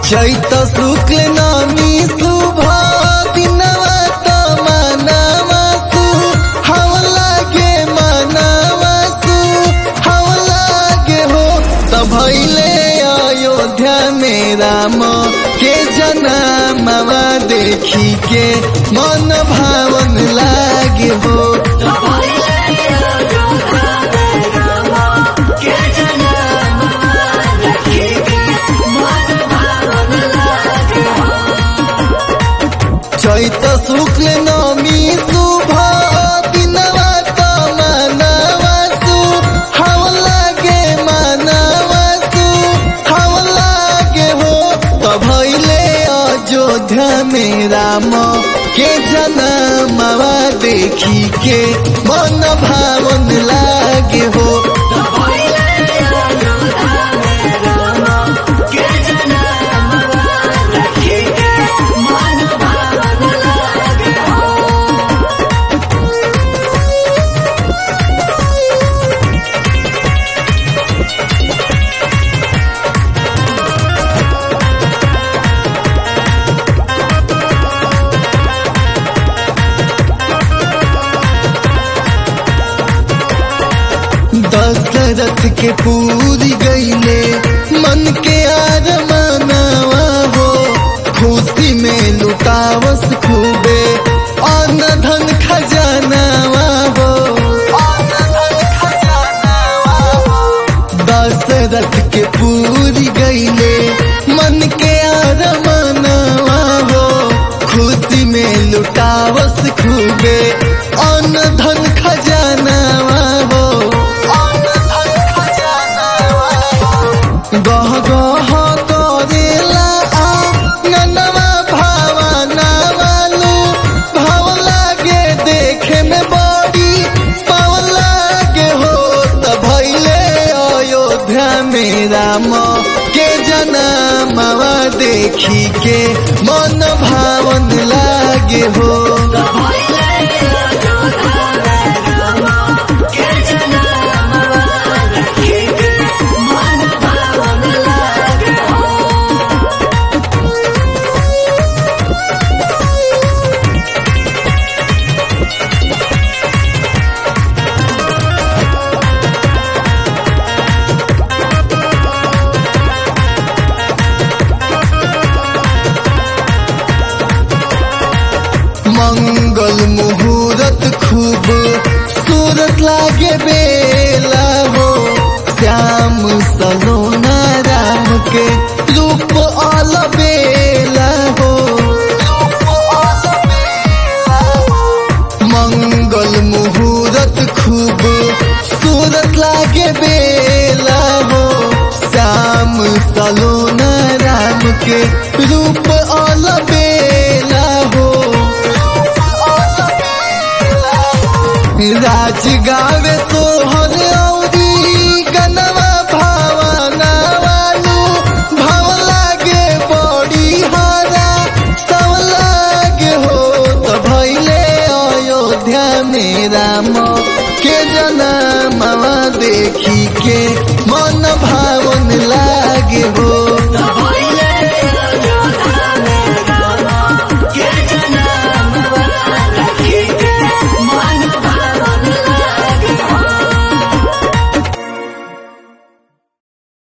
चैत शुक्ल नामी शुभ दिनवा त मनवा सु हवला के मनवा सु हवला के हो त भैले अयोध्या में राम के जनमवा देखी के मन भावन लागे हो चैत शुक्ल नमी शुभ दिनवा त मनवा सु हवला के मनवा सु हवला के हो त भैले अयोध्या में राम के जनमवा देखी के मन भावन लागे हो दशरथ के पूरी गईले मन के आर मनावा हो खुशी में लुटावस खूबे अन्न धन खजानावा हो दशरथ के पूरी गईले मन के आर मनावा हो खुशी में लुटावस खूबे अन्न धन खजानावा हो गह गह करेला ननवा भावना वालू भाव लागे देखे में बड़ी पाव लागे हो त भैले अयोध्या में राम के जनमवा देखी के मन भावन लागे हो मंगल मुहूर्त खूब सूरत लागे बेला हो श्याम सलोना राम के रूप अल बेला हो मंगल मुहूर्त खूब सूरत लागे बेला हो श्याम सलोना राम के रूप अल बेला हो राज गावे सोहर औरी गनवा भावना वालू भाव लागे बड़ी हारा सब लागे हो त भैले अयोध्या में राम के जनमवा देखी के मन भाव